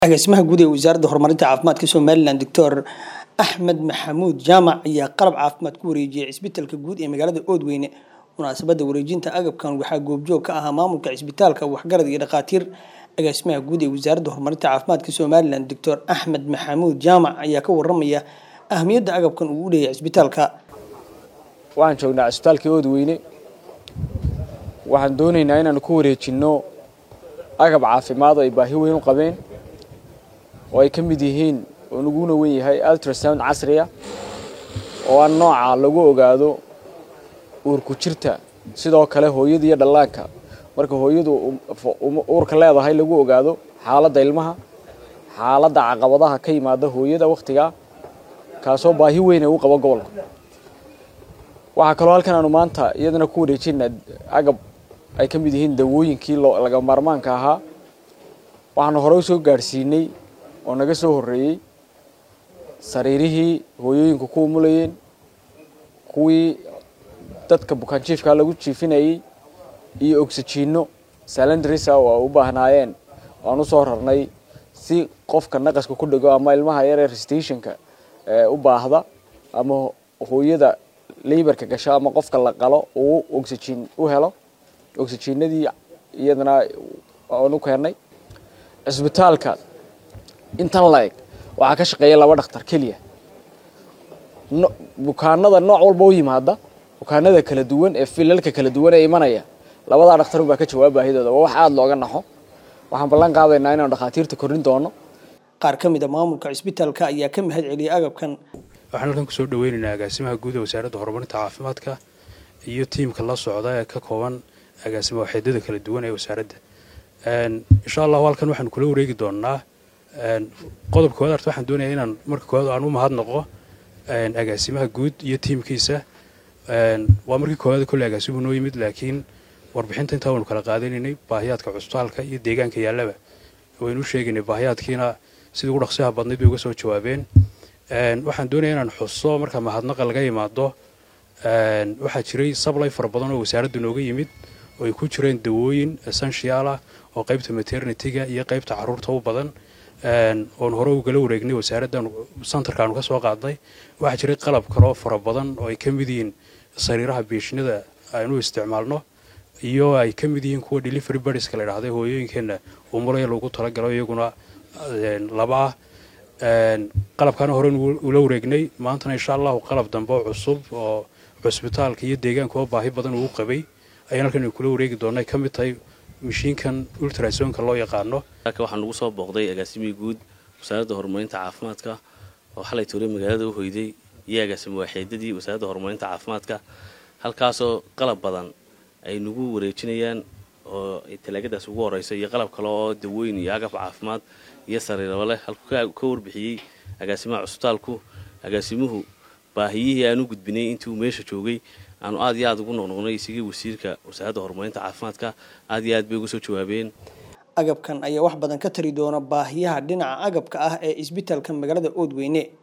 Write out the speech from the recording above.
agaasimaha guud ee wasaaradda horumarinta caafimaadka somalilan doctor axmed maxamuud jaamac ayaa qalab caafimaad ku wareejiyay cisbitaalka guud ee magaalada oodweyne munaasabadda wareejinta agabkan waxaa goobjoog ka ahaa maamulka cisbitaalka waxgarad iyo dhakhaatiir agaasimaha guud ee wasaaradda horumarinta caafimaadka somalilan doctor axmed maxamuud jaamac ayaa ka waramaya ahamiyadda agabkan uu u leeyahay cisbitaalka waxaan joognaa cisbitaalka oodweyne waxaan doonaynaa inaanu ku wareejinno agab caafimaad oo ay baahi weyn u qabeen oo ay ka mid yihiin oo naguna wen yahay ultrasound casriya oo aan nooca lagu ogaado uurku jirta sidoo kale hooyada iyo dhallaanka marka hooyadu uurka leedahay lagu ogaado xaaladda ilmaha xaaladda caqabadaha ka yimaada hooyada wakhtigaa kaasoo baahi weyn ay u qabo gobolka waxaa kaloo halkan aanu maanta iyadana ku wareejinaa agab ay ka mid yihiin dawooyinkii laga maarmaanka ahaa waxaanu hore u soo gaadhsiinay oo naga soo horreeyey sariirihii hooyooyinku ku umulayeen kuwii dadka bukaanjiifkaa lagu jiifinayey iyo oxyjiinno salendrisa oo ay u baahnaayeen aan u soo rarnay si qofka naqaska ku dhego ama ilmaha yaree restationka u baahda ama hooyada leybarka gasho ama qofka la qalo uu oxyjiin u helo oxyjiinadii iyadana aan u keennay cisbitaalka intan la-eg waxaa ka shaqeeya laba dhakhtar keliya bukaanada nooc walba u yimaada bukaanada kala duwan ee filalka kala duwan ee imanaya labadaa dhakhtar baa ka jawaab baahidooda waa wax aada looga naxo waxaan ballan qaadaynaa inaanu dhakhaatiirta kordhin doono qaar ka mid a maamulka cisbitaalka ayaa ka mahad celiyay agabkan waxaan halkan kusoo dhaweynaynaa agaasimaha guud ee wasaaradda horumarinta caafimaadka iyo tiimka la socda ee ka kooban agaasima waxeedada kala duwan ee wasaaradda insha allahu halkan waxaanu kula wareegi doonnaa qodobka koowaad arta waxaan doonayaa inaan marka koowaad aan u mahadnaqo agaasimaha guud iyo tiimkiisa waa markii koowaad kolley agaasimuhu noo yimid laakiin warbixinta intaa waynu kala qaadanaynay baahiyaadka cusbitaalka iyo deegaanka yaallaba waynu u sheegaynay baahiyaadkiina sidii ugu dhaqsiyaha badnayd bay uga soo jawaabeen waxaan doonaya inaan xuso marka mahadnaqa laga yimaado waxaa jiray sablay fara badan oo wasaaradda nooga yimid oo ay ku jireen dawooyin essential ah oo qaybta maternityga iyo qaybta caruurta u badan oon hore ugala wareegnay wasaaraddan santarkaanu ka soo qaadnay waxaa jiray qalab kaloo fara badan oo ay ka mid yihiin sariiraha biishnada aynu isticmaalno iyo ay ka mid yihiin kuwa delivery badiska la idhahday hooyooyinkeenna umulaya lagu talagalo iyaguna laba ah qalabkaana hore ula wareegnay maantana insha allahu qalab dambe oo cusub oo cusbitaalka iyo deegaanka oo baahi badan uu qabay ayaan halkan kula wareegi doona ay ka mid tahay mashiinkan ultrasonka loo yaqaano waxaa nagu soo booqday agaasimihii guud wasaaradda horumarinta caafimaadka oo xalay toole magaalada u hoyday iyo agaasimo waaxeedadii wasaaradda horumarinta caafimaadka halkaasoo qalab badan ay nagu wareejinayaan oo talaagadaas ugu horeysa iyo qalab kale oo dawooyin iyo agab caafimaad iyo sariiraba leh halkuu ka warbixiyey agaasimaha cusbitaalku agaasimuhu baahiyihii aanu gudbinay intii uu meesha joogay aanu aad iyo aad ugu noqnoqnay isigii wasiirka wasaaradda horumarinta caafimaadka aad iyo aad bay uga soo jawaabeen agabkan ayaa wax badan ka tari doona baahiyaha dhinaca agabka ah ee isbitaalka magaalada oodweyne